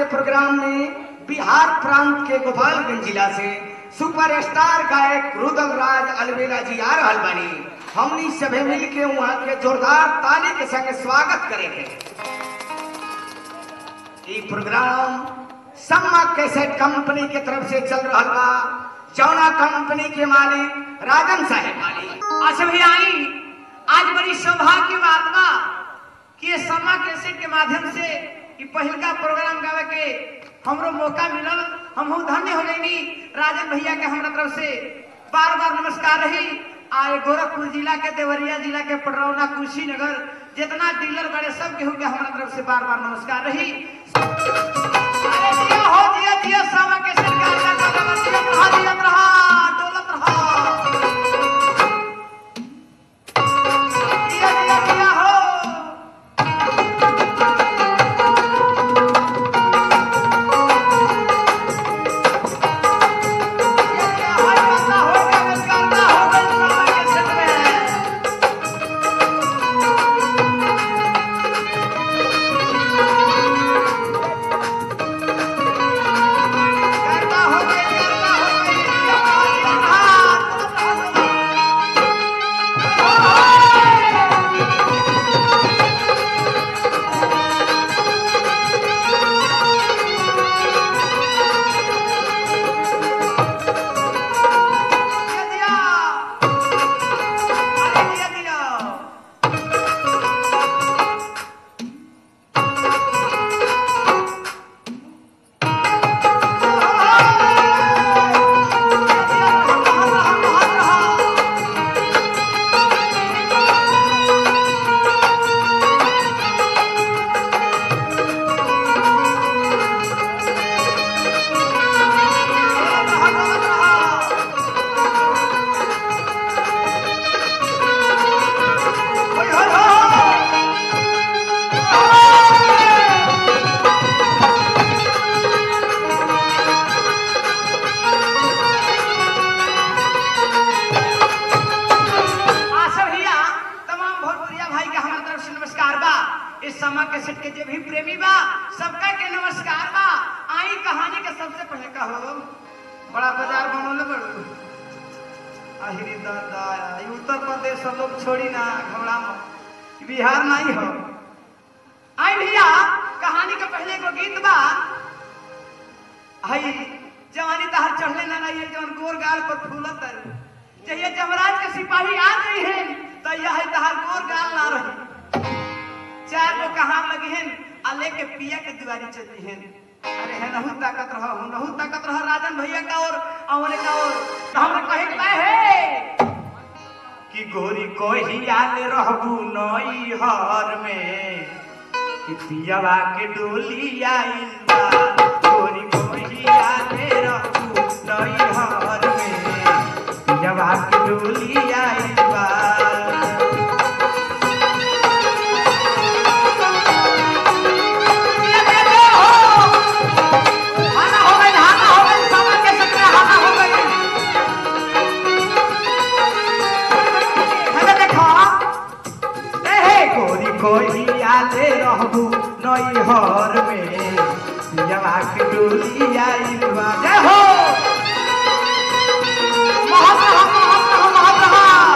Programme में बिहार प्रांत के गोपालगंज जिला से सुपरस्टार गायक रुदल राज अलवेला जी आ रहल बानी हमनी सभे मिल के वहाँ के जोरदार ताली के संग स्वागत करेंगे ई प्रोग्राम सम्मा कैसेट कंपनी के तरफ से चल रहा बा जौना कंपनी के मालिक राजन साहेब मालिक अच्छा भैया आई आज बड़ी सौभाग्य की बात बा कि ये समा कैसेट के माध्यम से ई पहिलका प्रोग्राम गावे के हमरो मौका मिलल हम धन्य हो गईनी राजन भैया के हमरा तरफ से बार बार नमस्कार रही आए गोरखपुर जिला के देवरिया जिला के पटरौना कुशीनगर जितना डीलर बड़े सब केहू के हमरा तरफ से बार बार नमस्कार रही अरे जिया हो जिया जिया समा कैसेट का अल्लाह का बदला जियत रहा जियत रहा डोलत रहा जिया जिया जिया हो आशा भैया तमाम भोजपुरिया भाई के हमारे तरफ से नमस्कार बा इस समा के सेट के जे भी प्रेमी बा सबका के नमस्कार बा आई कहानी के सबसे पहले कहो बड़ा बाजार बनोले बड़ू आहिरी दादा ई उत्तर प्रदेश सब लोग छोड़ी ना घबरा मत बिहार नहीं हो आई भैया कहानी के पहले एगो गीत बा हई जवानी तहर चढ़ले ना नहीं जवन गोर गाल पर फूलत है चाहिए जमराज के सिपाही आ गई हैं तो यह है तहार गोर गाल ना रही चार गो कहार लगी हैं आ लेके पिया के दीवारी चली हैं अरे है नहु ताकत रहो हूं नहु ताकत रहो राजन भैया का और अमरे का और तो हमने कहे के लाए है कि गोरी कोही आले रहबू नई हर में कि पियावा के डोली आइल बा गोरी कोही आले रहबू नई हर में पियावा के डोली आइल बा हाना हो गई हाना हो गई सामा के सकरे हाना हो गई हेले देखो ए हे गोरी कोई आले रहबू नई हर में पियावा के डोली आइल बा जय हो महत रहा महत रहा महत रहा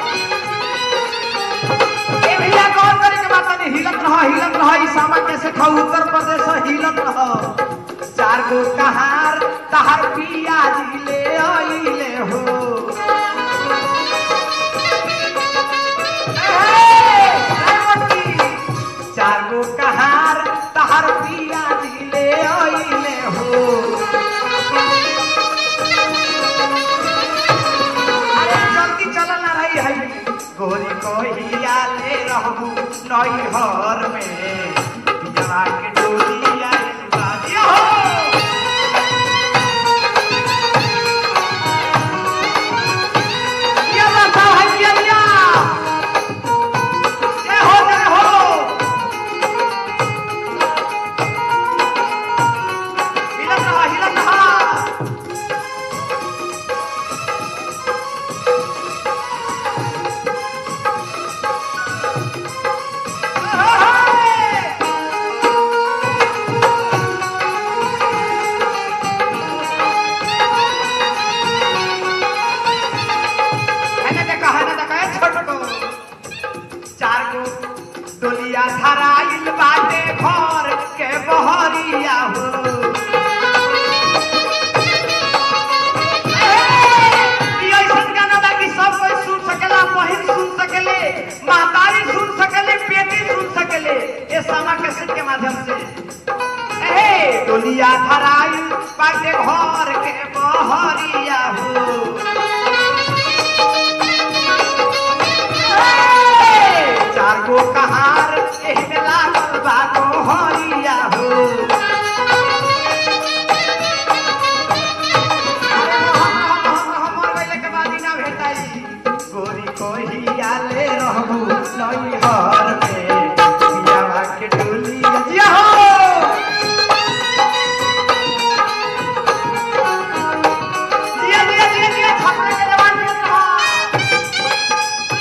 ए भैया गौर करे के बात नहीं हिलत रहा हिलत रहा ई सामा कैसे खाऊ उत्तर प्रदेश हिलत रहा चार गो कहार तहार पिया ले आइले हो ए, रावती, चार गो कहार तहार पिया ले आइले हो अरे जल्दी चल ना रही है गोरी कोहिया ले रहबू नई हर में पियवा के डोली आइल बा दिया हो दिया बा साहब, है दिया दिया जय हो जय हो हिलत रहा हिलत रहा गो डोलिया धराइल बाटे घर के बहरिया हो ई ऐसन गाना बा कि सब कोई सुन सकेला बहिन सुन सकेले महतारी सुन सकेले बेटी सुन सकेले ये सामा कैसेट के माध्यम से ए डोलिया धराइल बाटे घर के बहरिया हो चार गो कहार एही में लागल बा गोहरिया हो अरे हम हम हमर वैले के बादी ना भेटाई गोरी कोहिया ले रहबू नई हर में पियावा के डोली जिया हो दिया दिया दिया दिया छपरे के जवान के रहा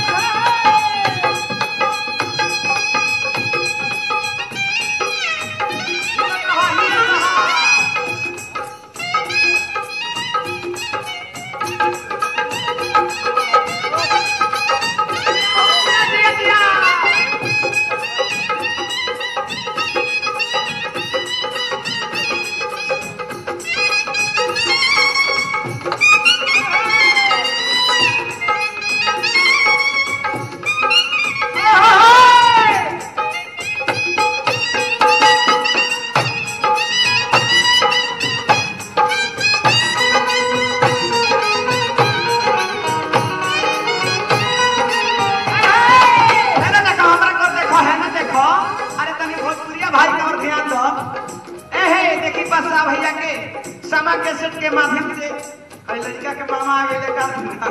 है ना देखो हमरा कर देखो है ना देखो अरे तनी भोजपुरिया भाई के और ध्यान दो ए हे देखी बसा भैया के समा कैसेट के माध्यम से है लड़का के मामा आ गेले का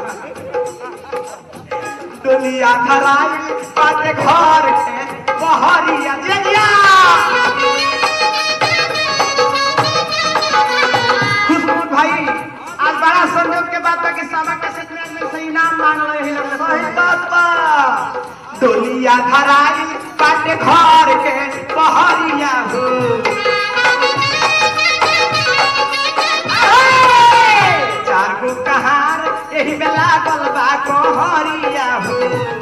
डोलिया धराइल बाटे घर के बहरिया दिया दिया खुशबू भाई आज बड़ा संयोग के बात बा कि समा कैसेट में आदमी से इनाम मांग रहे हैं सही बात बा डोलिया धराइल बाटे घर के बहरिया हो चार गो कहार एही में लागल बा कोहरिया हो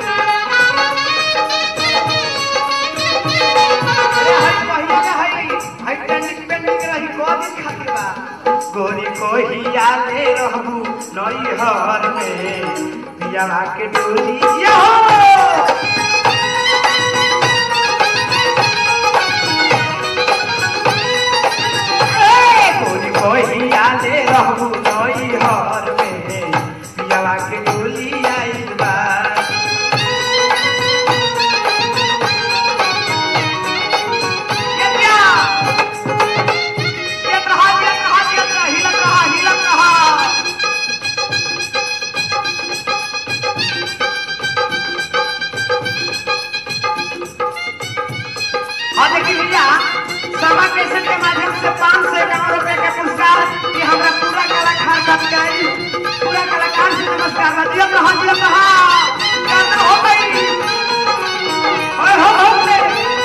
अरे हई पहिले हई हई ट्रेंडिंग पेंडिंग रही को दिन खातिर बा गोरी कोहिया ले रहबू नई हर में पियावा के डोली ये हो गोरी कोहिया ले रहबू नई हर में पियावा के डोली आइल बा ये क्या ये रहा ये रहा ये रहा हिलत रहा हिलत रहा हाँ देखिए भैया सभा कैसेट के माध्यम से पाँच सौ इक्यावन रुपए का पुरस्कार ये हमारा पूरा कलाकार सब गई पूरा कलाकार से नमस्कार बा दिया रहा दिया रहा गाना हो गई ओए हो हो से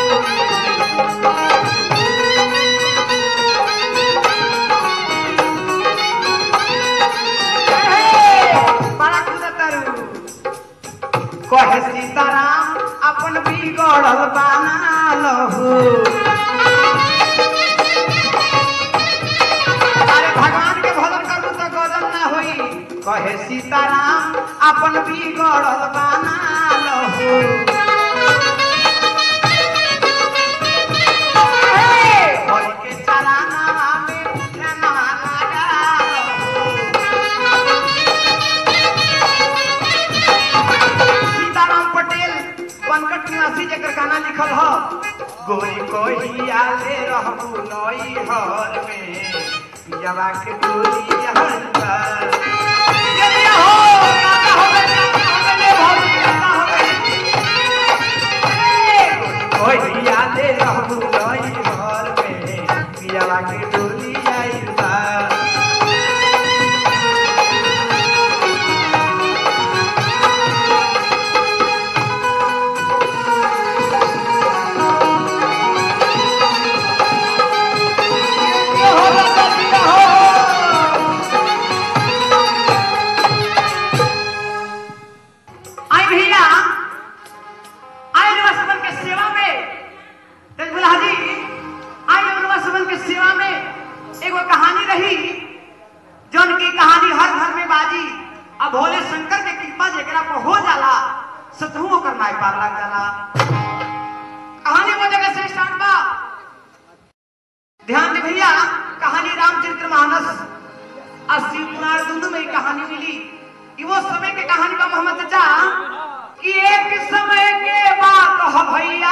बड़ा खुदतरू कहे सीताराम अपन बिगड़ल बना लहू अरे भगवान के भजन करू तो गजन ना होई कहे सीताराम अपन बिगड़ल बना लहू हरि के चराना में ध्याना लगा लहू। सीताराम पटेल बनकट निवासी जेकर गाना लिखल ह गोरी कोहिया ले रहबू नई हर में पियावा के डोली हरदा ये लिया हो गाना हो गए गाना हो गए ले भौजी गाना हो गए कोहिया ले रहबू नई हर में पियावा के डोली आइल बा ये हो राजा दिया हो आई भैया आई दुल्हा जी आई रउआ सबन के सेवा में एगो कहानी रही जौन की कहानी हर घर में बाजी अब भोले शंकर के कृपा जेकरा पर हो जाला सतहु ओकर नाय पार लग जाला कहानी वो जगह से स्टार्ट बा ध्यान दे भैया कहानी रामचरित्र मानस अस्सी पुराण दोनों में ही कहानी मिली कि वो समय के कहानी बा मोहम्मद चाचा कि एक समय के बात ह भैया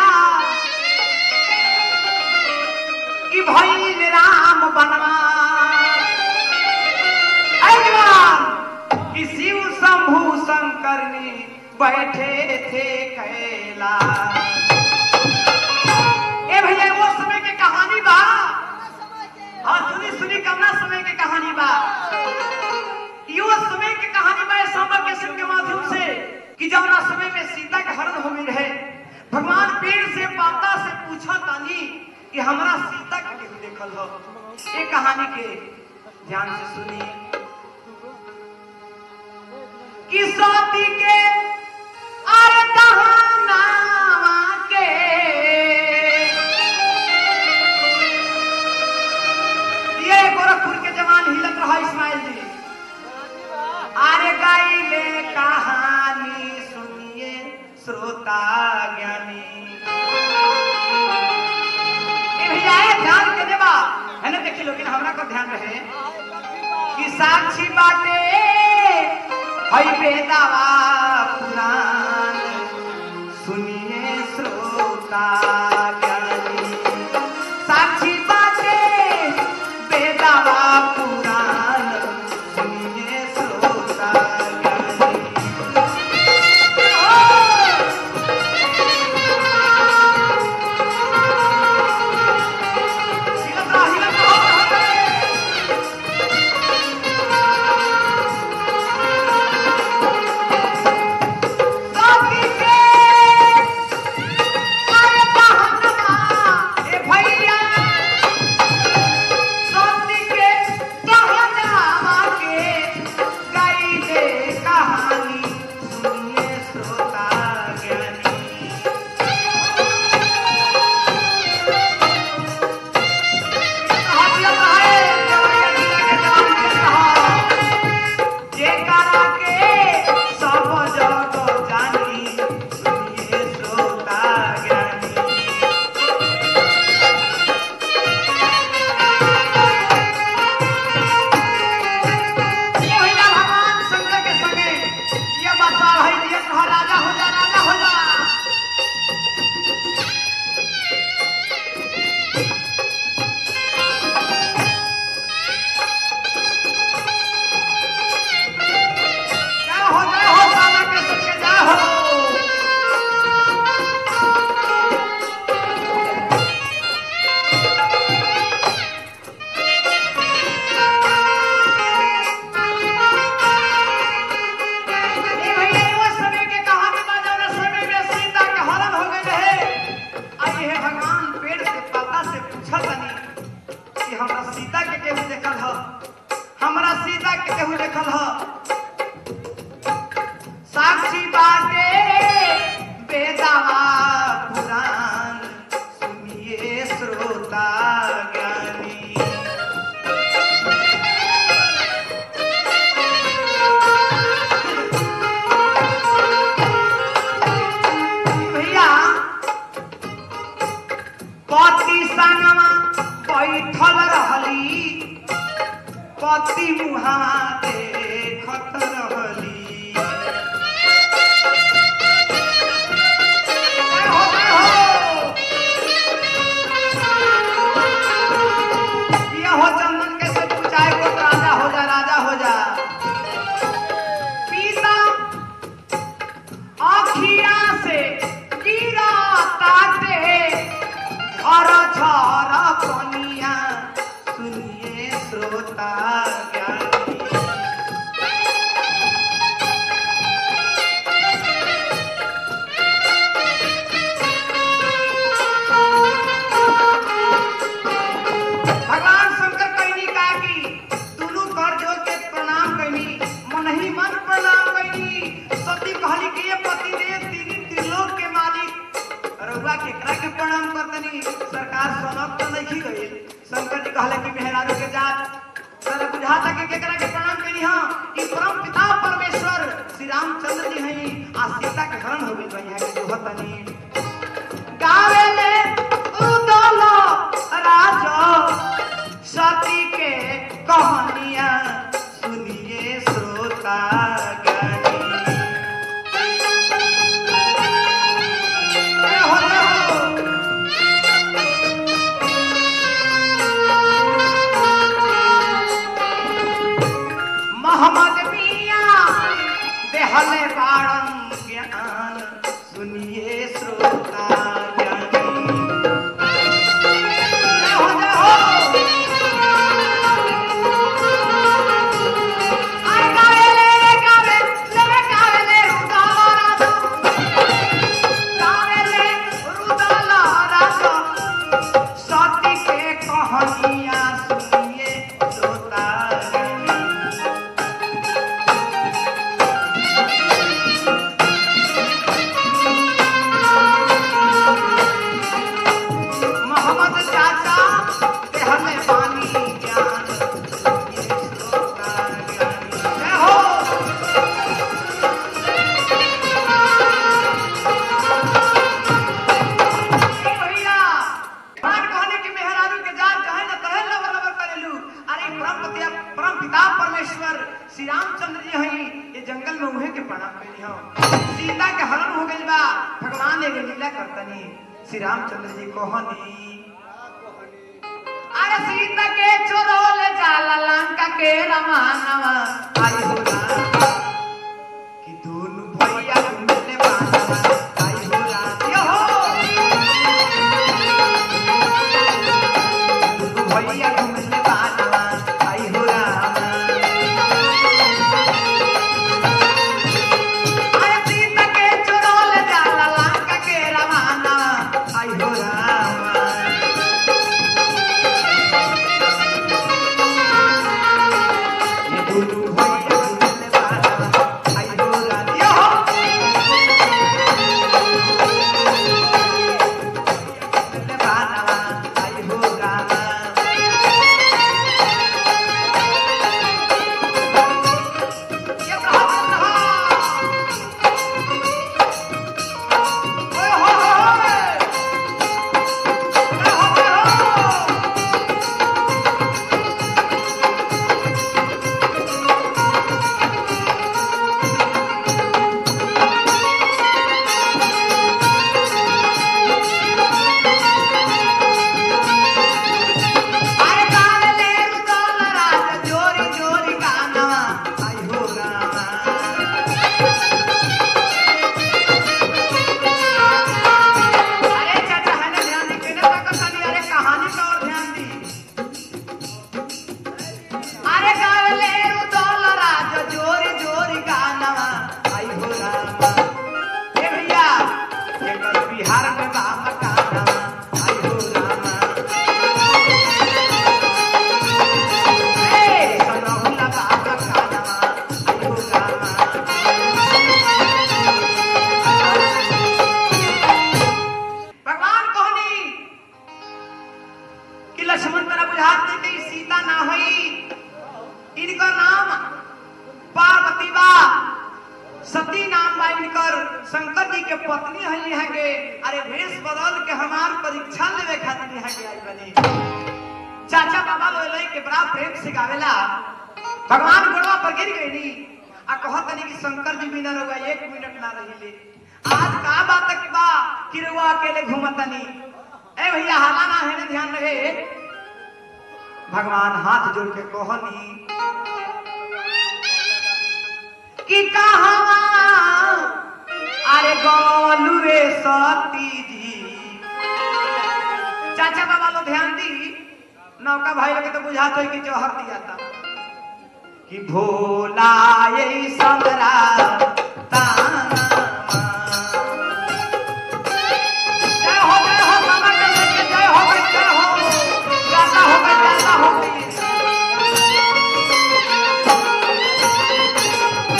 कि भइल राम बनवास ऐ जवान कि शिव शंभु शंकर ने बैठे थे कैलाश ए भैया वो समय के कहानी बा हाँ सुनी सुनी कमना समय के कहानी बा यो समय के कहानी बा इस सांबा के के माध्यम से कि जौना समय में सीता के हरण हो गई रहे भगवान पेड़ से पाता से पूछा तानी कि हमरा सीता के केहू देखल हो ये कहानी के ध्यान से सुनी कि सती के अरे दहनावा के ये गोरखपुर के जवान हिलत रहा इस्माइल जी अरे गाइले कहानी सुनिए श्रोता ज्ञानी ए भैया ए ध्यान के देबा है ना देखी लोगिन हमरा को ध्यान रहे कि साक्षी बाटे हई बेदावा पुराण सुनिए श्रोता ज्ञानी साक्षी बाटे बेदावा पुराण सुनिए श्रोता ज्ञानी हिलत रहो, हिलत रहो, साथी के अरे बहनवा, ए भैया साथी के कहनावा के गाइले कहानी सुनिए श्रोता ज्ञानी हाथिया कहाए जवानिया जिला के जवान के कहा जे करा के सब जग जानी सुनिए श्रोता ज्ञानी मोहिना भगवान शंकर के संगे ये बसा है ये कहा राजा हो जा राजा हो जा जय हो जय हो सामा के संगे जय हो ए भैया वो समय के कहानी बा जौन समय में सीता के हरण हो गए रहे आई हे भगवान पेड़ से पाता से पूछल तनी कि हमरा सीता के केहू देखल ह हमरा सीता के केहू देखल ह साक्षी बाटे बेदावा पुराण सुनिए श्रोता ज्ञानी भैया पति संगमा बैठल रहली पति मुहावा देखत रहली जय हो, जय हो। ये हो चंदन के से पूछाए को राजा हो जा राजा हो जा पीता आखिया से गिरा ताते झर झर पनिया सुनिए श्रोता ज्ञानी रउआ केकरा के प्रणाम करतनी सरकार सनक तो नहीं गई शंकर जी कहले कि मेहरारू के जात सर बुझाता कि केकरा के प्रणाम करी हां ई परम पिता परमेश्वर श्री रामचंद्र जी हई आ सीता के हरण हो गई बा यहाँ के जो हतनी गावेले उदलो राजो सती के कहानियां सुनिए श्रोता गणी ए हो ले हो मोहम्मद मिया देहले बाणम ज्ञान सुनिए श्रोता ज्ञानी जय हो जय हो अरे गावे ले रे गावे ले रे गावे ले रुदाला राजा गावे ले रुदाला राजा सती के कहानियां सुनिए श्रोता ज्ञानी मोहम्मद चाचा के हमें पानी ज्ञान ये श्रोता ज्ञानी जय हो ए भैया बात कहने की मेहरारू के जात कहे न कहे लबर लबर करेलू अरे परम पिता परम पिता परमेश्वर श्री रामचंद्र जी हई ये जंगल में उहे के प्रणाम कैली हो सीता के हरण हो गइल बा भगवान एगो लीला करतनी श्री रामचंद्र जी कहनी अरे सीता के चोरोल जाला लंका के रमानवा आई हो राम कि दोनों भैया घूमने वाला आई हो राम यो हो दोनों भैया घूमने वाला आई हो राम अरे सीता के चोरोल जाला लंका के रमानवा आई हो राम ये दोनों भैया घूमने वाला आई हो राम यो हो घूमने वाला आई हो राम ये प्रहार रहा ओए हो हो हो हो हो अरे गावे ले रुदल राज जोरी जोरी गानवा आई हो रामा अरे चाचा है ना ध्यान दी केने तक कनी अरे कहानी का और ध्यान दी अरे गावे ले रुदल राज जोरी जोरी गानवा आई हो रामा ए भैया जेकर बिहार में बाबा गानवा आई हो रामा भगवान कहनी कि लक्ष्मण तेरा बुझात नहीं कि सीता ना होई इनकर नाम पार्वती बा सती नाम बा इनकर शंकर जी के पत्नी है यहाँ के अरे भेष बदल के हमार परीक्षा लेवे खातिर यहाँ के आई बनी चाचा बाबा लोई के बड़ा प्रेम से गावेला भगवान गोड़वा पर गिर गई आ कहत नहीं कि शंकर जी बिना रहुआ एक मिनट ना रहिले आज का बात की बा कि रहुआ अकेले घूमतनी ए भैया हाला ना है ना ध्यान रहे भगवान हाथ जोड़ के कहनी कि कहवा अरे गोलू रे सती जी चाचा बाबा लो ध्यान दी नौका भाई लगे तो बुझाते है कि जौहर दिया था कि भोला ये समरा ताना जय हो जय हो बाबा के लेके जय हो गई जय हो गाता हो गई गाता हो गई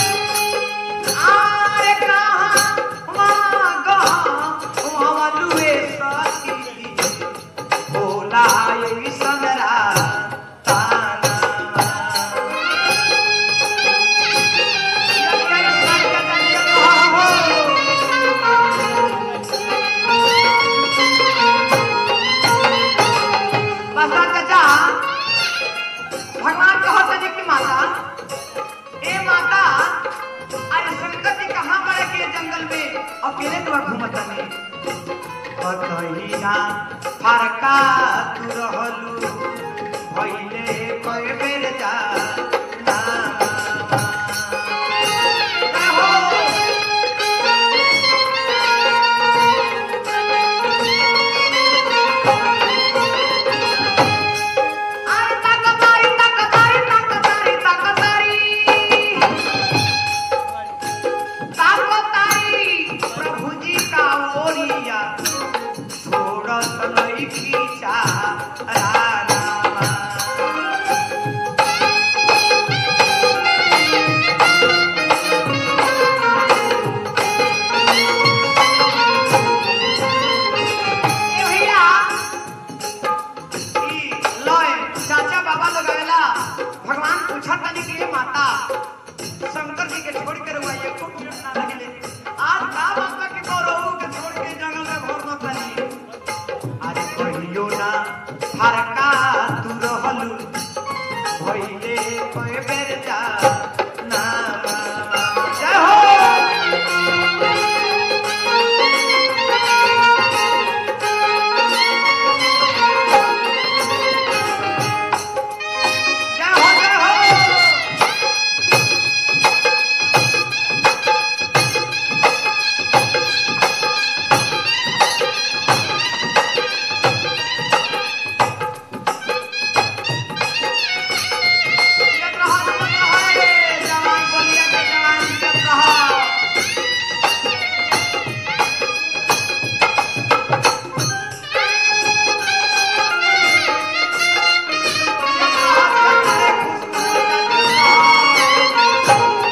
आरे कहाँ वहाँ गहाँ वहाँ लुए कतहिना फरका तू रहलू भइले कए बेर जा प्रभु जी का ओरिया छोड़त लईकी चारानामा। ए भैया, ई लय चाचा बाबा लोग आवेला भगवान पूछा तनी कि हे माता शंकर जी के छोड़ के रहुआ एको मिनट ना लगले आज का बाबा के गौरव के छोड़ के जंगल में घोर मत तनी अरे कहियो ना फरका तू रहलू भइले कए बेर जा ना जय हो जय हो जय हो जियत रहा, जियत रहा रे, जवान बलिया के जवान जियत रहा। जियत रहा, जियत रहे, खुशबू जियत रहा।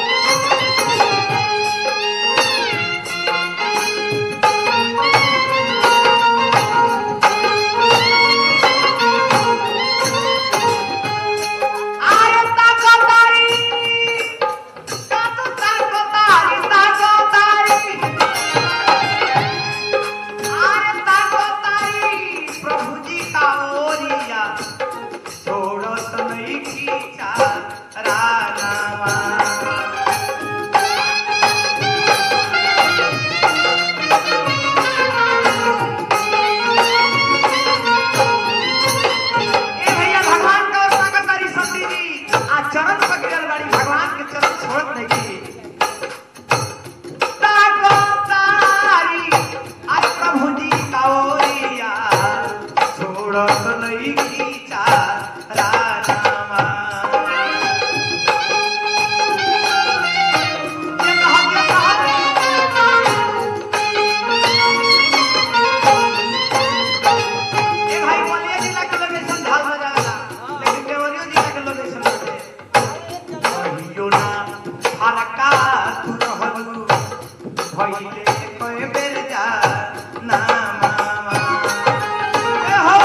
आरे ताको तारी कातो ताको तारी ताको तारी आरे ताको तारी प्रभु जी का ओरिया छोड़त नहीं खींचा रानावा ए भैया भगवान का और सागर तारी सती जी आ चरण पकड़ल बाड़ी भगवान के चरण छोड़त नहीं की ताको तारी आज प्रभु जी का ओरिया छोड़त नहीं की चारानामा ये कहा ये कहा ए भाई बलिया जिला के लोकेशन ढाल हो जाएगा लेकिन देवरिया जिला के लोकेशन पे कहियो ना फरका तू रहलू भइले कए बेर जा ना मामा ए हो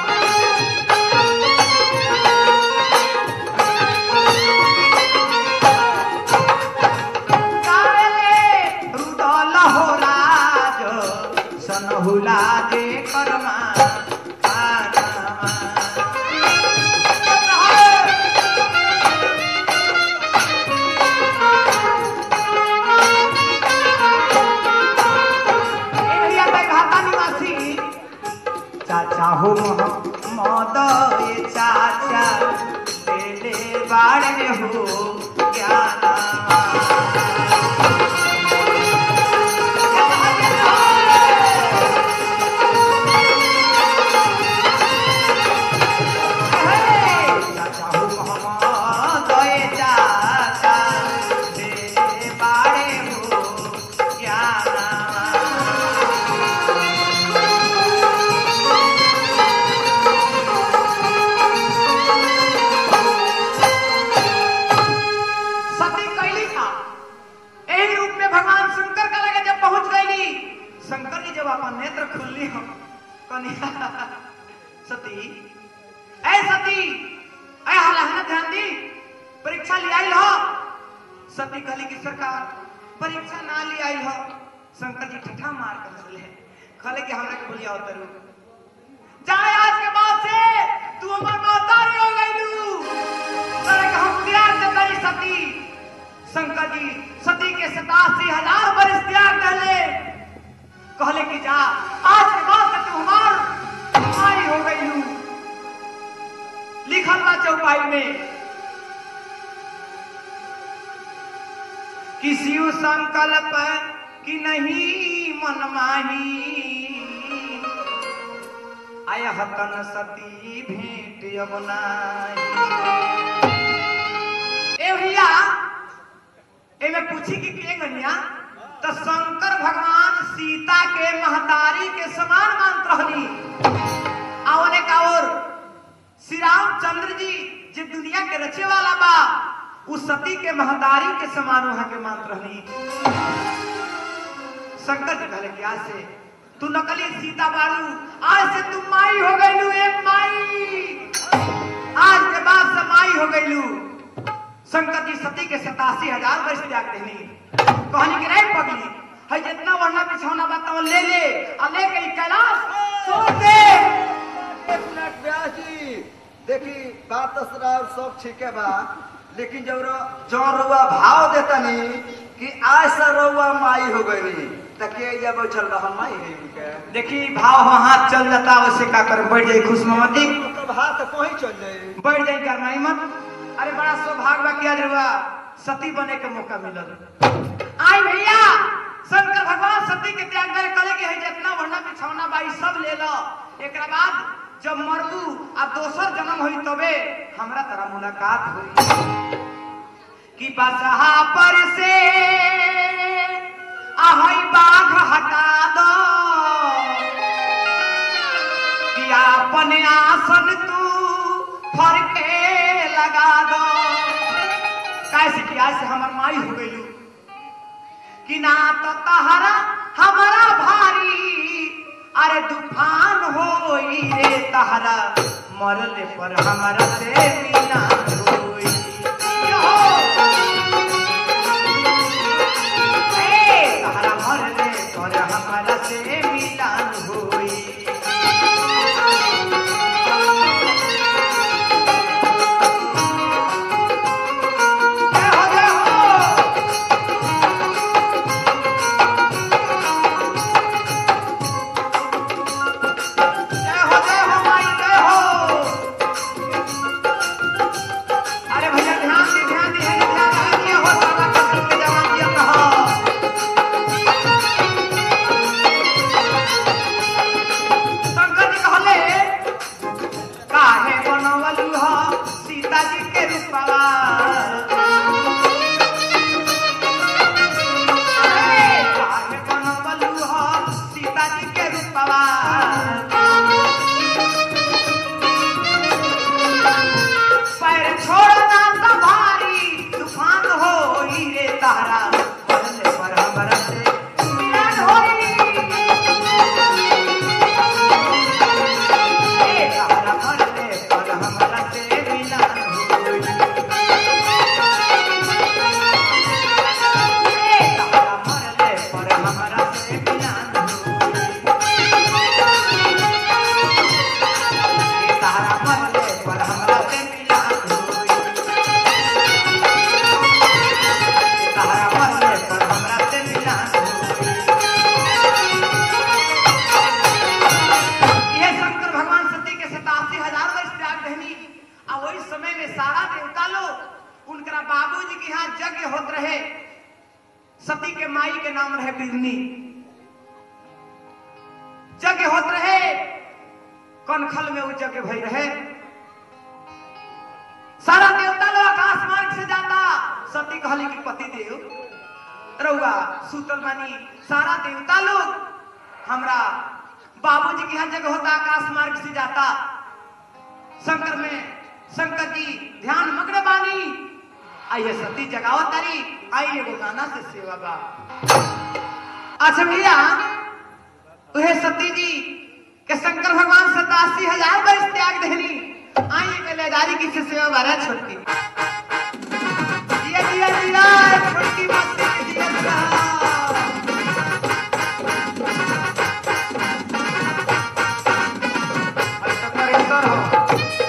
कावेले रुदल हो राज सनहुला जे करमा चाचा हो मद ये चाचा तेरे बाड़े हो ज्ञाना सती कैली था एही रूप में भगवान शंकर का लगे जब पहुंच गईली शंकर जी जब अपन नेत्र खुलली हम कन्या सती ऐ सती ऐ हलहना ध्यान दी परीक्षा ले आई हो सती कहली कि सरकार परीक्षा ना ले आई हो शंकर जी ठठा मार कर चले कहले कि हमरा के भूलिया उतरू जाए आज के बाद से तू हमर महतारी हो गईलू करे कि हम त्याग दे तनी सती शंकर जी सती के सतासी हजार बरिस त्याग दले कहले कि जा आज के बाद चौपाई में किसी संकल्प कि नहीं मन माही आय हतन सती भेंट अब नाही ए भैया एमे पूछी कि के गनिया तो शंकर भगवान सीता के महतारी के समान मानत रहनी आवने का और श्री रामचंद्र जी जे दुनिया के रचे वाला बा उस सती के महतारी के समान वहां के मानत रहनी शंकर जी कहले कि आज से तू नकली सीता बारू आज से तू माई हो गईलू एक माई आज के बाद से माई हो गईलू शंकर जी सती के सतासी हजार वर्ष त्याग देनी कहनी कि नहीं पगली है जितना वर्णा बिछौना बात ले ले आ ले के ई कैलाश छोड़ दे एक मिनट व्यास जी देखी बात तो सरा और सब ठीक है बा लेकिन जब रो- जौन रुआ भाव देतनी कि आज से रुआ माई हो गई तके या बैठल रह माई है उनके देखी भाव हाँ हाथ चल जाता वैसे का कर बैठ जाई खुश मोहम्मदी मतलब हाथ कहीं चल जाए बैठ जाई करनाई मत अरे बड़ा सौभाग्य बा किया जरुआ सती बने के मौका मिलल आई भैया शंकर भगवान सती के त्याग करे कले के है जितना वर्णा बिछौना बाई सब ले लो एकरा बाद जब मरबू आ दोसर जन्म होई तबे हमरा तरह मुलाकात होई कि बसहा पर से आहई बाघ हटा दो कि आपन आसन तू फरके लगा दो कैसे कि आज से हमर माई हो गई कि ना तो तहरा हमारा भारी अरे तूफान होई रे तहरा मरले पर हमारा से मीना होई यो! ए, तहरा मरले पर हमारा से मिलान होई जय हो जय हो जय हो जय हो माई जय हो अरे भैया ध्यान दी ध्यान दी है ध्यान रखिए हो सारा कसम के जवान दिया कहा शंकर जी कहले काहे बनवलू हो सीता जी के रूपवा काहे बनवलू हो सीता जी के रूपवा पैर छोड़ना तो भारी तूफान हो रे तारा पहले पर हमरा से मिलन होई ए तारा पहले पर हमरा से मिलन होई ए तारा पहले पर हमरा से मिलन होई ए तारा पहले पर हमरा से मिलन होई तारा मरले पर हमरा से मिलान ये शंकर भगवान सती के सतासी हजार वर्ष त्याग रहनी आ वही समय में सारा देवता लोग उनकरा बाबूजी के यहाँ यज्ञ होत रहे सती के माई के नाम रहे बिरनी यज्ञ होत रहे कनखल में वो यज्ञ भई रहे सारा देवता लोग आकाश मार्ग से जाता सती कहली कि पति देव रउआ सुतल बानी सारा देवता लोग हमरा बाबूजी के यहाँ जगह होता आकाश मार्ग से जाता शंकर में शंकर जी ध्यान मग्न बानी आइए सती जगाओ तारी आई एगो गाना से सेवा बा अच्छा भैया उहे सती जी के शंकर भगवान सतासी हजार वर्ष त्याग देनी आई के लेदारी की से सेवा बारा छोटकी दिया दिया दिया छोटकी मस्ती दिया दिया ऐसा करे सर हो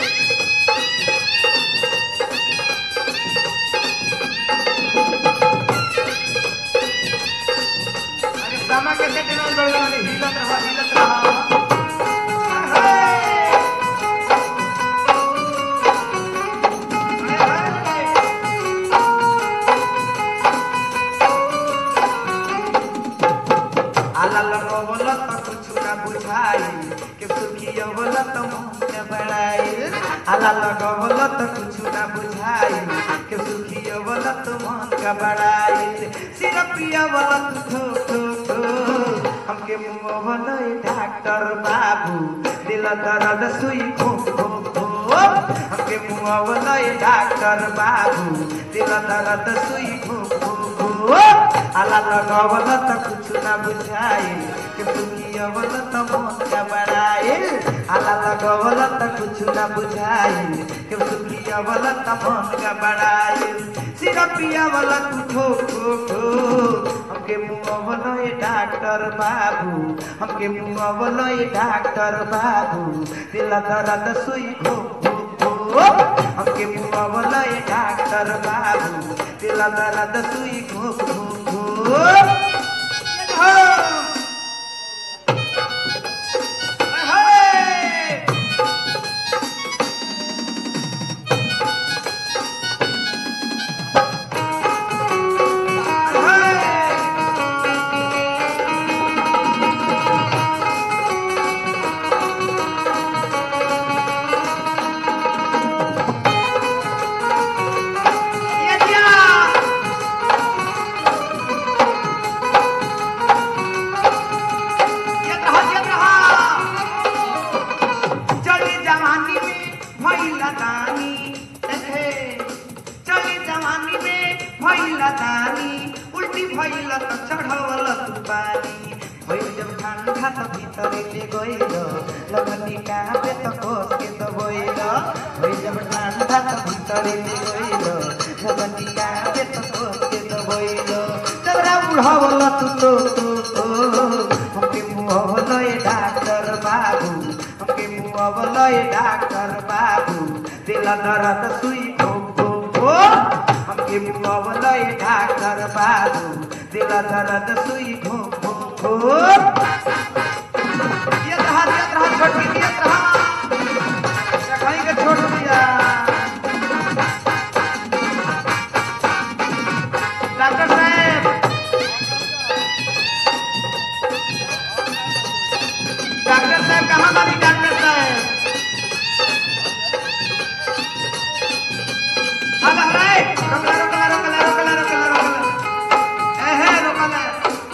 अरे सामा के सेट में बड़ बड़ हिलत रहा हिलत रहा अरे बड़ाई के सुखिया बोला तो मन का बड़ाई आला लगवल तो कुछ ना बुझाई के सुखिया बोला तो मन का बड़ाई सिरपिया बोला तो ठो ठो ठो हमके मुंह बोला डॉक्टर बाबू दिल दर्द सुई खो खो खो हमके मुंह बोला डॉक्टर बाबू दिल दर्द सुई खो खो खो आला लगवल तो कुछ ना बुझाई के सुखिया बोला तो मन का बड़ाई आला लगवल तो कुछ ना बुझाई के सुखिया बोला तो मन का बड़ाई सिरपिया वाला तू खो खो खो हमके मुंह बोलो ये डॉक्टर बाबू हमके मुंह बोलो ये डॉक्टर बाबू दिल दर्द सुई खो खो खो हमके मुंह बोलो ये डॉक्टर बाबू दिल दर्द सुई खो खो खो चली जवानी में भैला दानी एहे चली जवानी में भैला दानी उल्टी भैला तो चढ़वल तू पानी भइल जब ठंडा तो भीतर ले गइल लगनी कहाँ पे तो कोस के तो भइल भइल जब ठंडा तो भीतर ले गइल लगनी कहाँ पे तो कोस के तो भइल तबरा बुढ़ावल तू तो तो तो हमके मुँह ये डॉक्टर बाबू हमके मुँह बोलो ये डॉक्टर बाबू दिल दर्द सुई खो खो खो हमके मुँह बोलो ये डॉक्टर बाबू दिल दर्द सुई खो खो खो ये रहा ये रहा छोटी ये रहा कहीं के छोड़ दिया डॉक्टर साहब डॉक्टर साहब कहाँ बानी डॉक्टर साहब हाँ रे रोकला रोकला रोकला रोकला रोकला रोकला एहे रोकला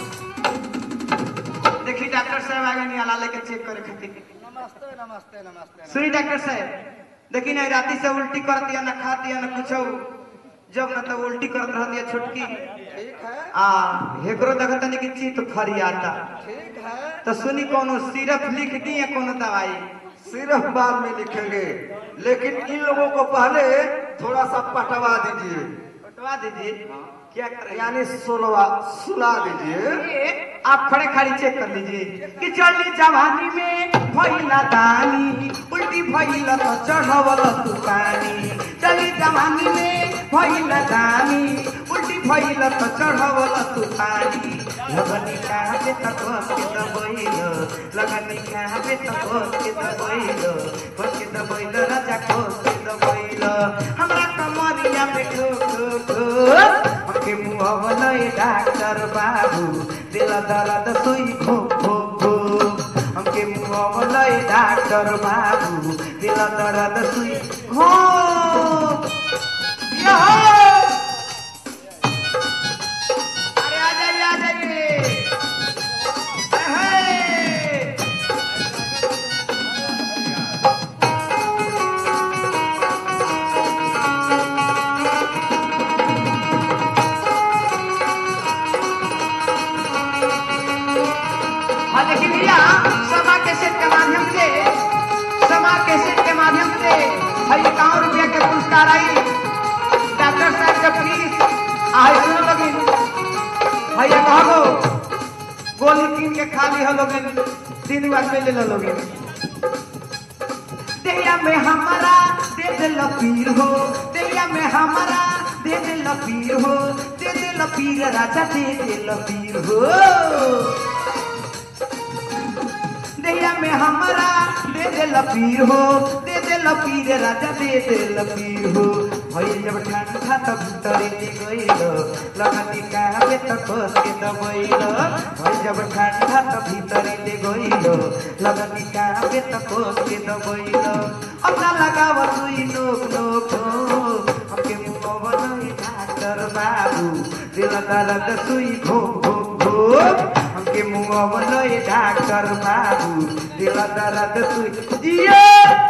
देखी डॉक्टर साहब आगे नहीं आला लेके चेक करे खातिर नमस्ते नमस्ते नमस्ते सुनी डॉक्टर साहब देखी ना राती से उल्टी कर दिया ना खा दिया ना कुछ जब ना तब उल्टी करत रह दिया छुटकी ठीक है आ हेकरो देखत नहीं कि चीत खरी आता ठीक है तो सुनी कोनो सिरप लिख दी या कोनो दवाई सिर्फ बाद में लिखेंगे लेकिन इन लोगों को पहले थोड़ा सा पटवा दीजिए बतवा दीजिए क्या करें यानी सुलवा सुला दीजिए आप खड़े खड़ी चेक कर लीजिए कि चली जवानी में भैला दानी उल्टी भैला तो चढ़वल तू पानी चली जवानी में भैला दानी उल्टी भैला तो चढ़वल तू पानी लगनी कहाँ पे तक के दबैल लगनी कहाँ पे तक के दबैल खोस के दबैल राजा खोस के दबैल हमरा कमरिया पे ठो ठो ठो हमके मुँह बोले डॉक्टर बाबू दिल दर्द सुई खो खो खो हमके मुँह बोले डॉक्टर बाबू दिल दर्द सुई खो अरे आ जाइए आ जाइए अहे! हाँ लेकिन भैया समा कैसेट के माध्यम से समा कैसेट के माध्यम से भाई इक्यावन रुपया के पुरस्कार आई डॉक्टर साहब के फीस आई सुनो लगी भैया कहो गोली कीन के खाली हो लोगे तीन बार में ले लो लोगे देया में हमारा दे दे लपीर हो देया में हमारा दे दे लपीर हो दे दे लपीर राजा दे दे लपीर हो देया में हमारा दे दे लपीर हो दे दे लपीर राजा दे दे लपीर हो भइल जब ठंडा त भीतरी ले गइल लगनी काहे त कस के दबइल भइल जब ठंडा त भीतरी ले गइल लगनी काहे त कस के दबइल अपना लगाव सुई नोक नोक नोक हमके मुंह नहीं डॉक्टर बाबू दिल दर्द सुई घोक घोक घोक हमके मुंह नहीं डॉक्टर बाबू दिल दर्द सुई दिए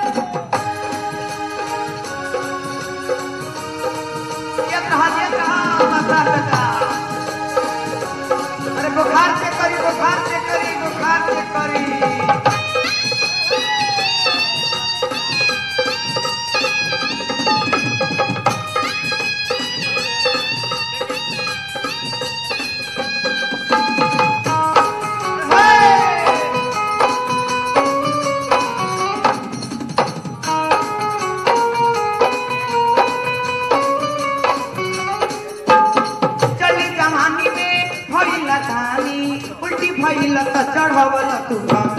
ये कहा ये कहा बता बता अरे बुखार से करी बुखार से करी बुखार से करी चली जवानी में भइल धानी उल्टी भइल त चढ़वल तूफान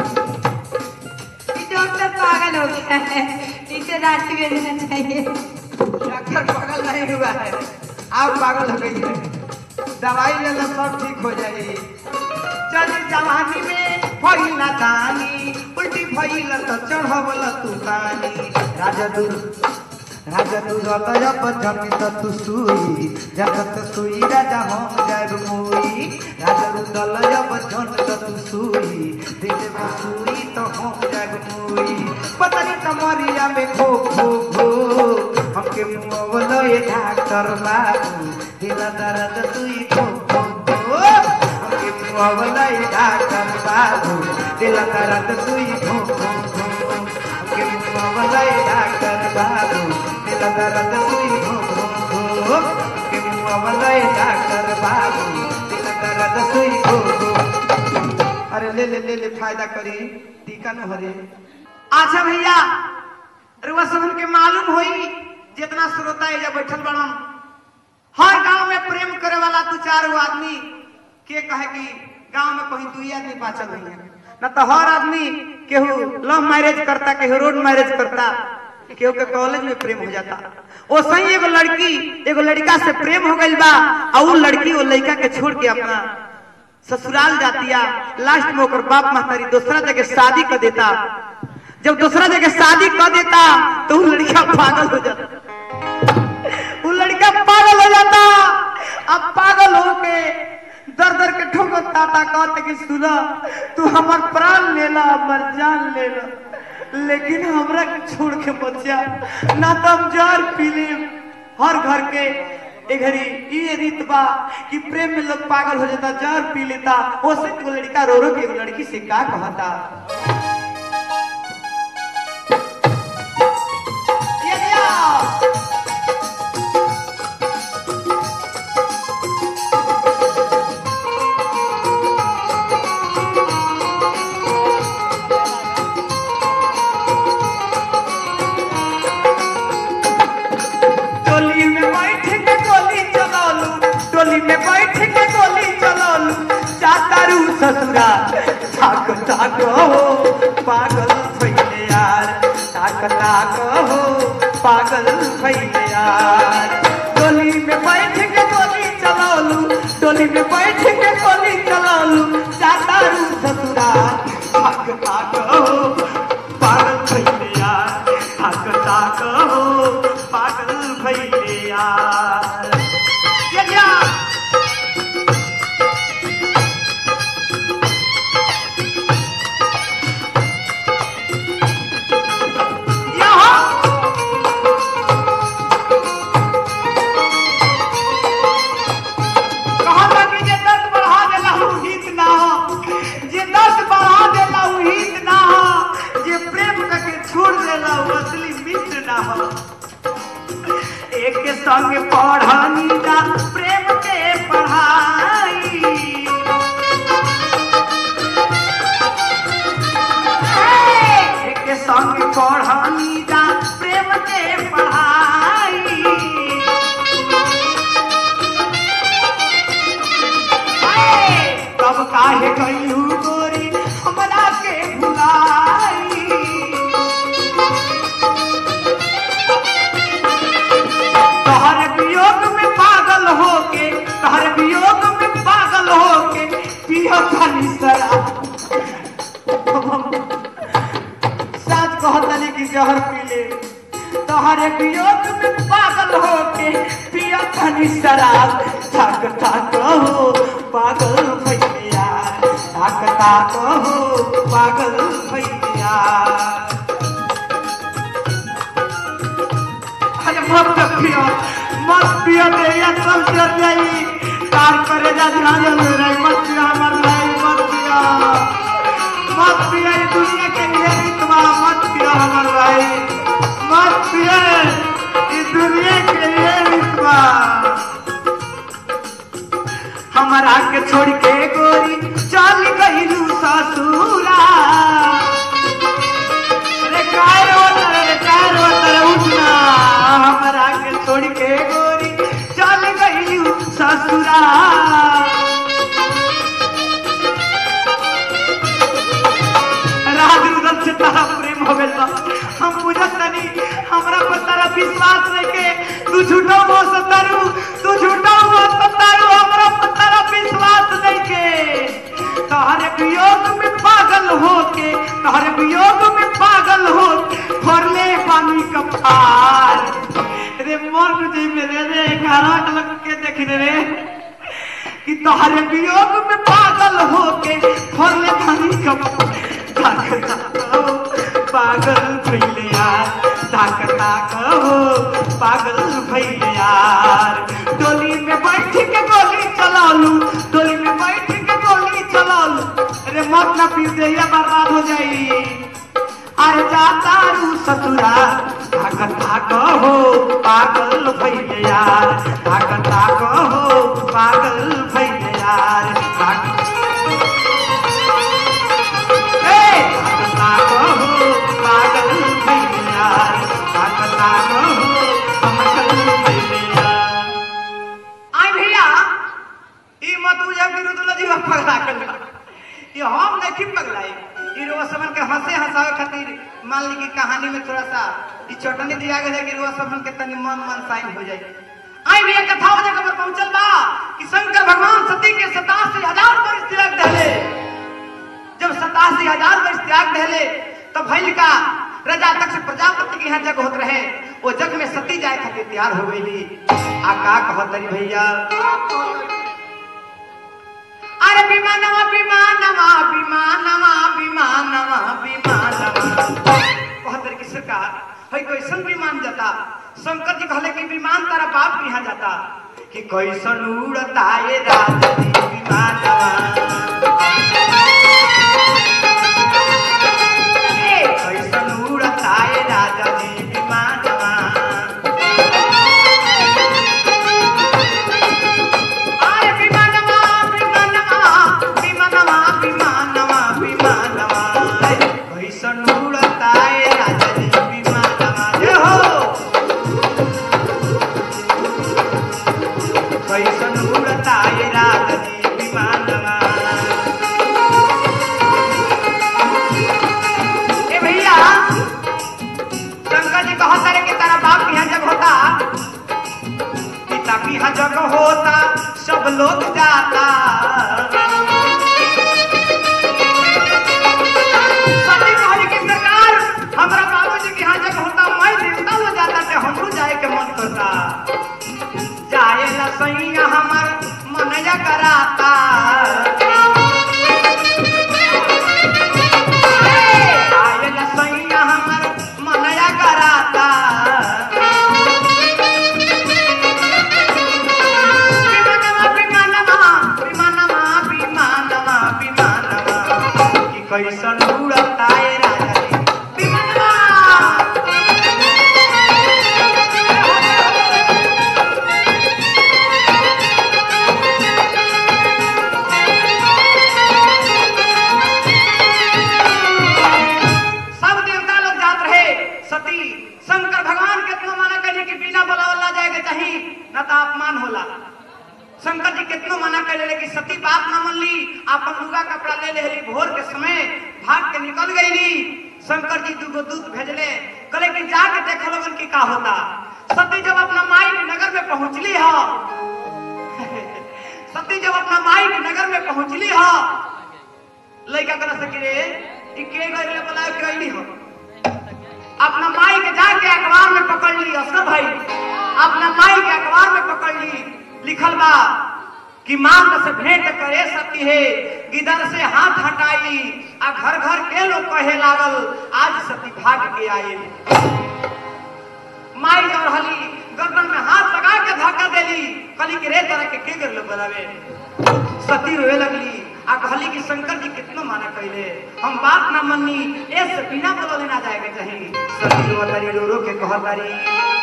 डॉक्टर पागल हो गया है इसे रात में रहना चाहिए डॉक्टर पागल नहीं हुआ है आप पागल हो गई है दवाई ले लो सब ठीक हो जाएगी चली जवानी में भइल धानी उल्टी भइल त चढ़वल तूफानी राजा दूर राजा दूर लय पजनी त तू सुई जगत सुई राजा हम जाब मुई राजा दूर लय पजनी त तू सुई दिल में सुई तो हम जाब मुई पतरी कमरिया में खो खो खो हमके मुंह लय डॉक्टर बाबू दिल दर्द सुई को को को हमके मुंह लय डॉक्टर बाबू दिल दर्द सुई को को को हमके मुंह लय डॉक्टर बाबू दिल दर्द सुई को को को हमके मुंह लय डॉक्टर बाबू दिल दर्द सुई को को अरे ले ले ले ले फायदा करी टीका न हरे अच्छा भैया रुआ सबन के मालूम होई जितना श्रोता एजा बैठल बड़न हर गांव में प्रेम करे वाला दू चार गो आदमी के कहे कि गांव में कहीं दुई आदमी बाचल नहीं है न तो हर आदमी केहू लव मैरिज करता केहू रोड मैरिज करता केहू के कॉलेज में प्रेम हो जाता ओ सही एगो लड़की एगो लड़का से प्रेम हो गइल बा और वो लड़की वो लड़का के छोड़ के अपना ससुराल जातिया लास्ट में ओकर बाप महतारी दूसरा जगह शादी कर देता जब दूसरा जगह शादी कर देता तो वो लड़का पागल हो जाता वो लड़का पागल हो जाता अब पागल होके दर दर के ठोकता था कहते कि सुना तू हमार प्राण लेला हमार जान लेला लेकिन हमरा के छोड़ के मत जा ना तो हम जार पी लेम हर घर के ए घड़ी ये रीत बा कि प्रेम में लोग पागल हो जाता जार पी लेता वो से एगो लड़का रो रो के एगो लड़की से का कहता ये दिया। टोली में बैठ के गोली चलालू टोली में बैठ के गोली चलालू चातारू ससुरा ताक ताक हो पागल भइले यार ताक ताक हो पागल भइले यार टोली में बैठ के गोली चलालू टोली में बैठ के गोली चलालू चातारू ससुरा ताक ताक हो पागल भइले यार ताक ताक हो पागल भइले यार ये क्या कहा था कि जे दर्द बढ़ा देला उ हित ना हो जे दर्द बढ़ा देला उ हित ना हो जे प्रेम करके छोड़ देला उ असली मित्र ना हो एक के संग पढ़ानी ना प्रेम के पढ़ाई एक के संग पढ़ानी ना प्रेम के पढ़ाई तब काहे गईलू गोरी हमरा के भुलाई साथ कहतनी कि जहर पी ले तोहरे वियोग में पागल होके पिया तनी शराब थक थक हो पागल भैया थक थक हो पागल भैया अरे मत पियो मत पियो तेरिया सब चल जाई कार करे जा ध्यान में रही मत पियो हमर भाई मत पियो मत पियो ये दुनिया के लिए रितवा मत पियो हमर भाई मत पियो ये दुनिया के लिए रितवा हमारा के छोड़ के गोरी चल गईलू ससुरा अरे काय रोतर रे काय रोतर उठना हमरा के छोड़ के गोरी चल गई ससुरा राज उधर से तारा प्रेम हो गया हम बुझत तनी हमरा पर तारा विश्वास लेके तू झूठो हो सतारू तू झूठो हो सतारू हमरा पर तारा विश्वास लेके तोहरे वियोग में पागल होके तोहरे वियोग में पागल हो फरले पानी का फार रे मर जी मेरे रे घराट लग के देख रे कि तोहरे वियोग में पागल होके फरले पानी का ताक ताक हो पागल भइले यार ताक ताक हो पागल भइले यार डोली में बैठ के गोली चलालू डोली में बैठ के गोली चलालू अरे मत ना पी दे या बर्बाद हो जाई अरे जाता रू ससुरा ताक ताक हो पागल भइले यार ताक ताक हो पागल भइले यार ताक ए ताक ताक हो पागल भइले यार ताक ताक हो पागल भइले यार आई भैया ई मत बुझा कि रुदुल्ला जी पगला कर ये हम नहीं पगलाई ई रोवा समन के हंसे हंसावे खातिर मान ली कि कहानी में थोड़ा सा ई चटनी दिया गया है कि रोवा समन के तनी मन मन साइन हो जाए आई भैया कथा वजह खबर पहुंचल बा कि शंकर भगवान सती के सतासी हजार वर्ष त्याग दहले जब सतासी हजार वर्ष त्याग दहले तब भइल का राजा तक से प्रजापति के यहाँ जग होत रहे वो जग में सती जाए खातिर तैयार हो गई आ का कहत रही भैया अरे विमानवा विमानवा विमानवा विमानवा विमानवा कहत रही कि सरकार है कैसन विमान जाता शंकर जी कहले कि विमान तारा बाप के यहाँ जाता कि कैसन उड़ता ये राजनी विमानवा ए, कैसन उड़ता ये राजनी विमानवा आरे विमानवा विमानवा विमानवा विमानवा विमानवा कैसन उड़ता है राजनी विमानवा जय हो कैसन उड़ता है राजनी विमानवा ए भैया शंकर जी कहत रहे कि तेरा बाप यहाँ जब होता पिता की यहाँ जग होता सब लोग जाता सती कहली कि सरकार हमरा बाबूजी के यहाँ जग होता मैं देवता हो जाता ते हमरो जाए के मन करता जाए ला सैया हमर मनया कराता जाए ला सैया हमर मनया कराता विमानवा विमानवा विमानवा विमानवा विमानवा कि कैसन उड़ता है राजा रे विमानवा सब देवता लोग जात रहे सती शंकर भगवान कितना माना करे कि बिना बुलावला जाएगा चाहिए न तो अपमान होला शंकर जी कितनो मना कर ले कि सती बात ना मन ली आपन लुगा कपड़ा ले ले ली भोर के समय भाग के निकल गई ली शंकर जी दूगो दूत भेजले कहले कि जाके देख लोगन की का होता सती जब अपना माई के नगर में पहुंचली हो सती जब अपना माई के नगर में पहुंचली हो लड़का कर सके रे ई के गइले बोला के अइली हो ली असर भाई अपना माई के अखबार में पकड़ ली लिखल बा कि मांग से भेंट करे सकती है गिदर से हाथ हटाई आ घर घर के लोग कहे लागल आज सती भाग के आए माई और हली गर्दन में हाथ लगा के धक्का देली कली के रे तरह के के कर लो बनावे सती रोए लगली आ कहली कि शंकर जी कितना माना कहले हम बात ना मन्नी ए से बिना बोले ना जाए के चाहिए सती रो तारी रो रो के कह तारी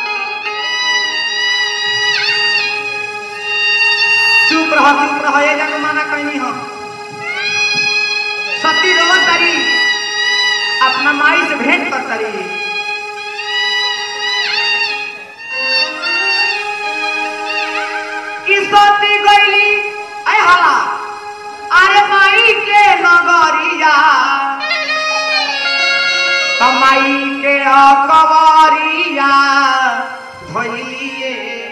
चुप रह चुप रह ये जग माना कहनी हम सती रो तारी अपना माई से भेंट कर तारी कि सती गईली ऐ हाला अरे माई के नगरिया त माई के अकबरिया धोइलिए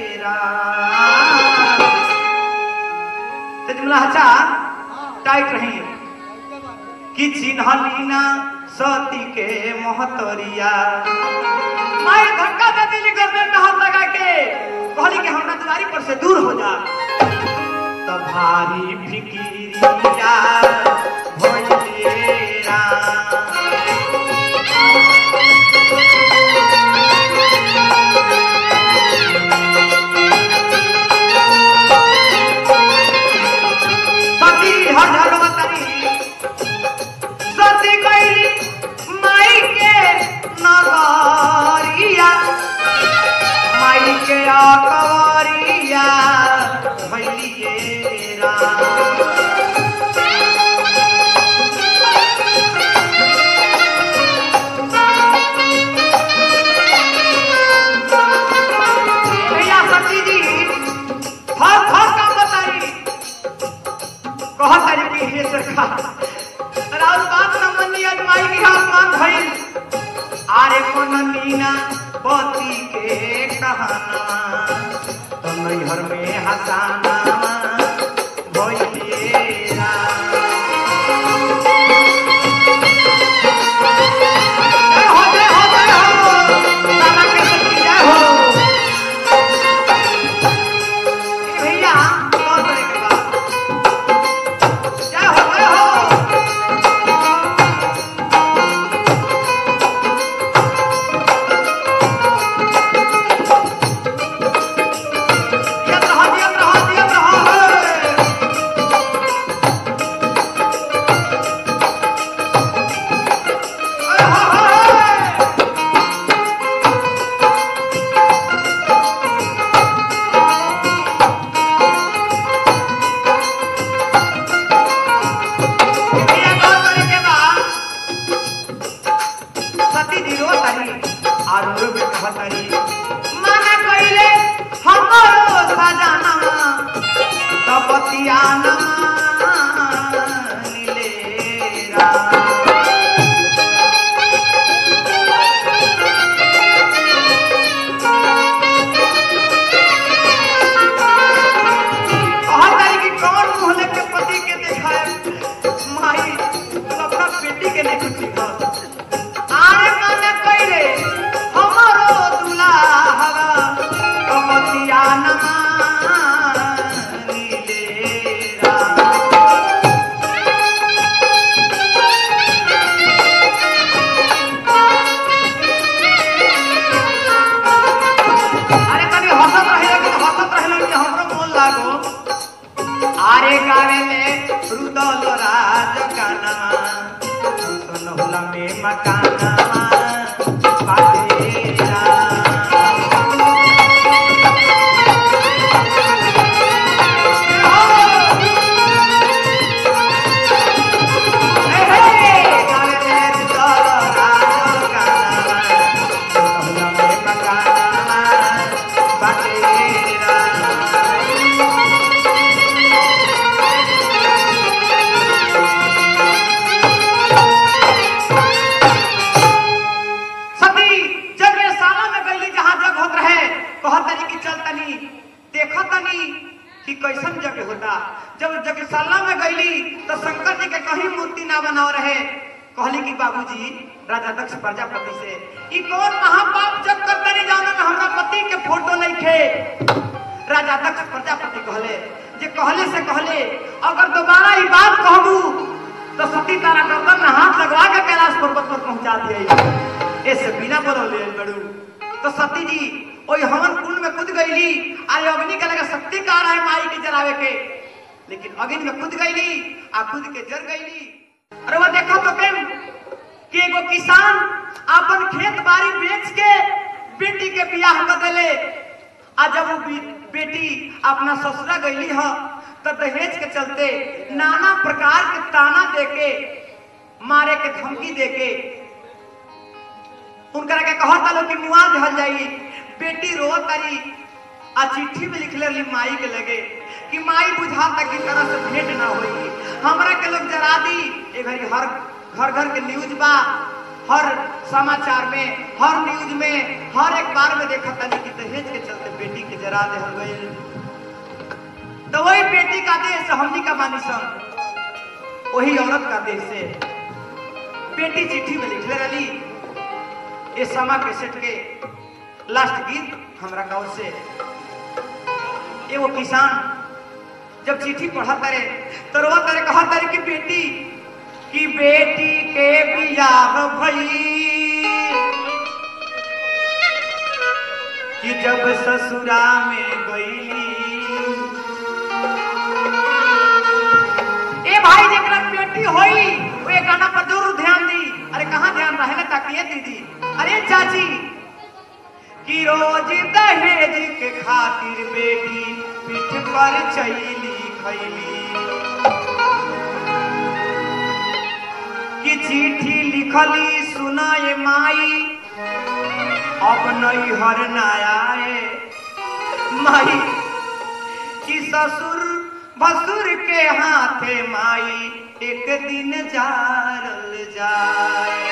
तेजमला हचा टाइट रही कि चिन्हली ना सती के महतरिया माई धक्का दे दिली गर्दन में हाथ लगा के कहली कि हमरा दुआरी पर से दूर हो जा त भारी फिकिरिया भइलेरा सती हर हर बतारी सती कैली माई के नगरिया माई के अकबरिया भैलिए राम भैया सती जी हर हर काम बताई कह तारी कि हे सरकार राउर बात न मनी आज माई की आसमान भइल आरे कोन मीना पति के कहाना तो नैहर में हसाना भइलिए राम। जय हो, जय हो, जय हो। तारा के शक्ति जय हो। ए भैया कौन करे के बा? जय हो, जय हो। दियत रहा, दियत रहा, दियत रहा, हे। हे, हे, हे। भैया कौन करे के बा? सती जी रो तारी और रो के कहा तारी माना कइले हमरो सजनवा तपतिया नमा नीलेरा कहा तारी कि कौन मुंह लेके पति के देखाए माई तू अपना बेटी के नहीं खुशी कर आरे माने कइले हमरो दुलाहरा कमतिया नमा नीलेरा अरे तनी हंसत रहे लेकिन हंसत रहे लेकिन हमरो मोन लागो आरे गावे में रुदल राज काना सुनहुला में मकाना बाटेरा हे हे गावे में रुदल राज काना सुनहुला में मकाना बाटेरा सती जगशाला में गईली जहाँ जग होत रहे कहत तनी कि चल तनी देखो तनी कि कैसन जग होता जब जगशाला में गईली तो शंकर जी के कहीं मूर्ति ना बनाव रहे कहली कि बाबूजी राजा दक्ष प्रजापति से ई कौन महापाप जब करता नहीं जानो में हमरा पति के फोटो नहीं खे राजा दक्ष प्रजापति कहले जे कहले से कहले अगर दोबारा ई बात कहबू तो सती तारा गर्दन में हाथ लगवा के कैलाश पर्वत पर पहुंचा दिए ऐसे बिना बोलल ले बड़ू तो सती जी ओई हवन कुंड में कूद गईली अरे अग्नि के लगे शक्ति का रहा है माई के जरावे के लेकिन अग्नि में कूद गईली आ कूद के जर गईली अरे वो देखो तो केम कि एगो किसान अपन खेत बाड़ी बेच के बेटी के बियाह कर देले आ जब वो बी- बेटी अपना ससुरा गईली ह तो दहेज के चलते नाना प्रकार के ताना देके मारे के धमकी देके उनकरा के कहता लो कि मुआ जहल जाई बेटी रो तारी आ चिट्ठी में लिखले रही माई के लगे कि माई बुझाता की तरह से भेंट ना होई हमरा के लोग जरा दी ए घड़ी हर घर घर के न्यूज बा हर समाचार में हर न्यूज में हर एक बार में देखा तनी कि दहेज के चलते बेटी के जरा देहल गईल तो वही बेटी का देश हमनी का मानी सन वही औरत का देश से बेटी चिट्ठी में लिखले रही ये समा कैसेट के लास्ट गीत हमरा गाँव से एगो किसान जब चिट्ठी पढ़ा तारे तो रोवा तारे कहा तारे कि बेटी कि बेटी के बियाह भई कि जब ससुरा में गईली ए भाई जेकरा बेटी होई वो ये गाना पर जरूर ध्यान दी अरे कहाँ ध्यान रहे ना ताकि ये दीदी अरे चाची कि रोज दहेज के खातिर बेटी पीठ पर चैली खैली कि चिट्ठी लिखली सुनाए माई अब नहीं हर आए माई कि ससुर भसुर के हाथे माई एक दिन जारल जाए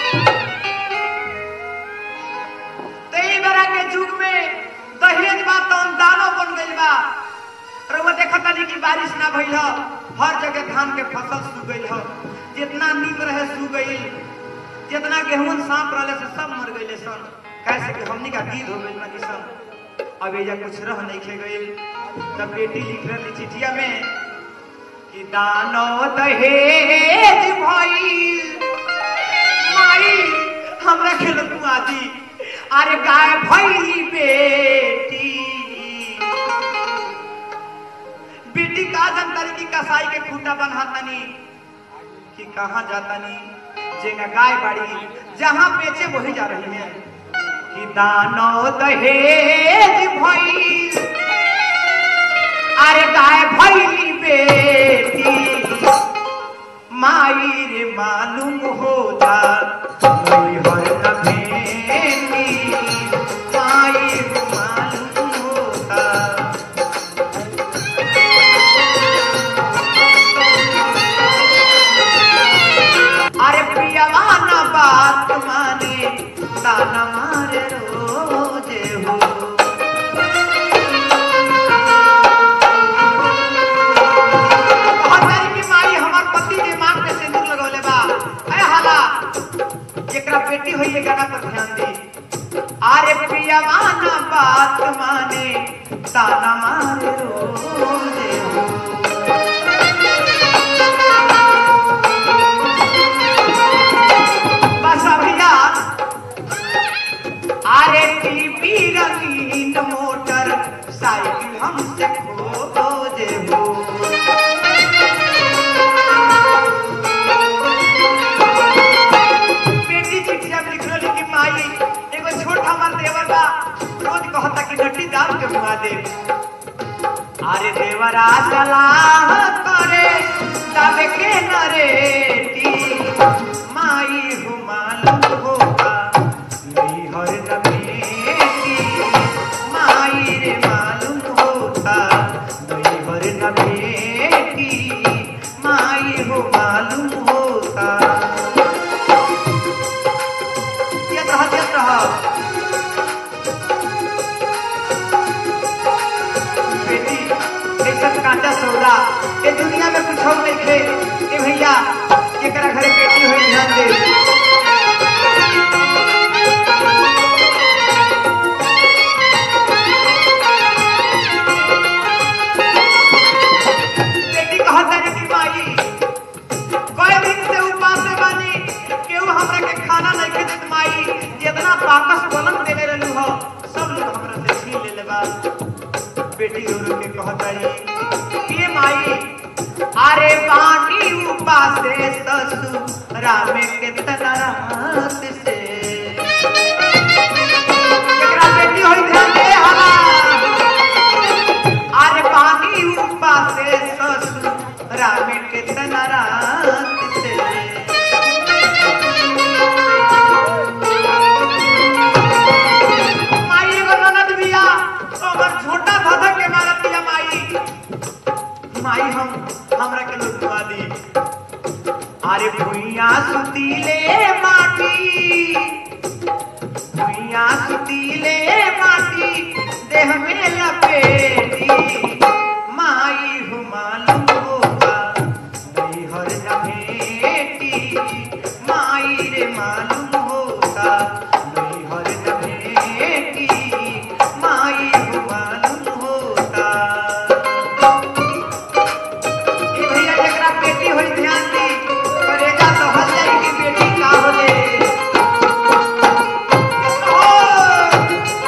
तेई बेरा के युग में दहेज बा तौन दानो बन गइल बा रउआ देखत तानी कि बारिश ना भइल ह हर जगह धान के फसल सूख गइल ह जितना नीम रहे सूख गइल जितना गेहूं सांप रहले से सब मर गइले सन कैसे कि हमनी का गीत हो गइल ना सन अब एजा कुछ रह नहीं खे गइल तब बेटी लिख रही चिठिया में कि दानो दहेज भइल माई हमरा खेल तू आदि अरे गाय भई बेटी बेटी का जनतारी की कसाई के खूंटा बन्हातनी कि कहाँ जातनी जेगा गाय बाड़ी जहाँ बेचे वही जा रही है कि दानो दहेज भई अरे गाय भई बेटी माई रे मालूम हो जा कोई हर कमेली माई रे मालूम होता अरे प्रियवा ना बात माने ताना मारे रोजे हो हमारी की माई हमार पति के मांग पे सिंदूर लगौले बा ए हाला जेकरा बेटी होई ये गाना पर ध्यान दी अरे प्रियवा ना बात माने ताना मारे रोजे हो बस भैया अरे टीवी रंगीन मोटर साइकिल हमसे खोजे हो बेटी चिट्ठिया में लिख रही कि माई एगो छोट हमार देवर बा रोज कहता कि डट्टी दाम के मुआ दे अरे देवरा सलाह करे तब के नरेटी माई हो मालूम होगा नहीं हर नबेटी माई रे मालूम होगा नहीं हर नबेटी माई हो मालूम होगा ये रहा ये रहा बेटी ऐसा कांचा सौदा ये दुनिया में कुछ और नहीं थे ए भैया एकरा घरे बेटी होई ध्यान दे बाकस पलंग देले रहलू हो सब लोग हमरा से छीन लेले बा बेटी रो रो के कहताई ये माई अरे पानी उपासे ससुरा में कितना रात से एकरा बेटी होई ध्यान दे हला अरे पानी उपासे ससुरा में कितना रात से माई एगो ननद बिया ओकर छोटा धधक के मारत बिया माई माई हम हमरा के लुटवा दी अरे भुइया सुतीले माटी भुइया सुतीले माटी देह में लपेटी माई हो मालूम होगा नहीं हर न भेटी माई रे मालूम होगा नहीं हर न भेटी माई हो मालूम होगा ई भैया जकरा बेटी होई ध्यान दी करेगा तो हल जाई कि बेटी का होले ओ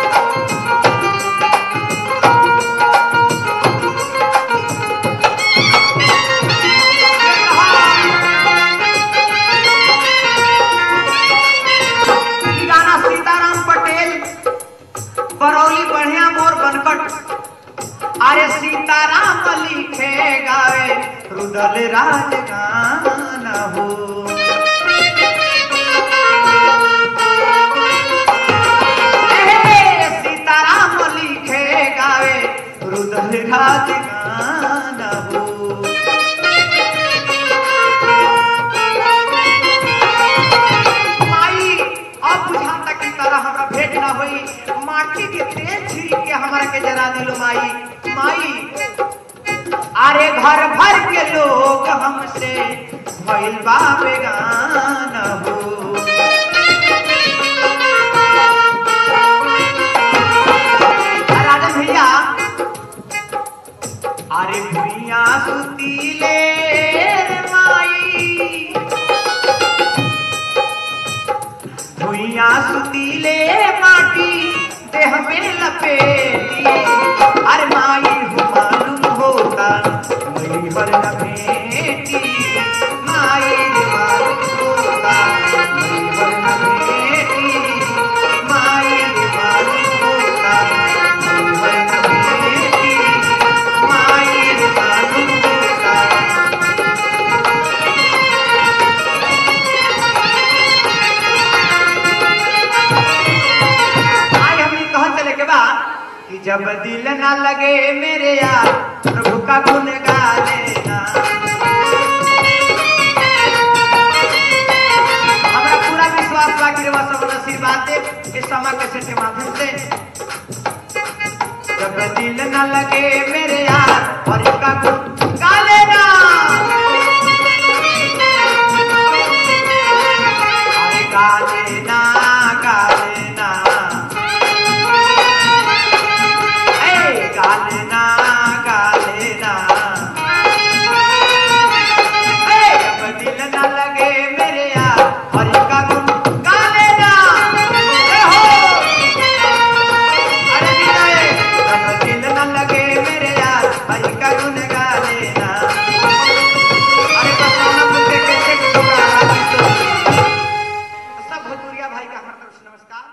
ई गाना सीताराम पटेल बरौली बढ़िया मोर बनकट अरे सीताराम लिखे गावे रुदल राज गाना हो ए, सीताराम लिखे गावे रुदल राज गाना हो माई अब बुझाता की तरह हमरा भेंट ना होई माटी के तेल छिड़क के हमरा के जरा दिलो माई माई अरे घर भर के लोग हमसे भइल बा बेगाना हो राजन भैया अरे भुइया सुतीले रे माई भुइया सुतीले माटी देह में लपेटी अरे माई हो मालूम होता मई पर लपेटी माई रे मालूम होता मई पर लपेटी माई रे मालूम होता मई पर लपेटी माई रे मालूम होता आज हमने कहा चले के बाद कि जब दिल ना लगे मेरे यार प्रभु का गुण गा लेना हमारा पूरा विश्वास बा कि रवा सब आशीर्वाद दे इस समय कैसे के माध्यम से जब दिल ना लगे मेरे यार और इसका गुण गा लेना अरे गा लेना गा लेना ए, गा लेना गा लेना ए, जब दिल ना लगे मेरे यार और इसका गुण गा लेना ए हो अरे विनय, जब दिल ना लगे मेरे यार हरि का गुण गा लेना अरे बताना मुझे कैसे होगा सब भोजपुरिया भाई का हमारा तरफ से नमस्कार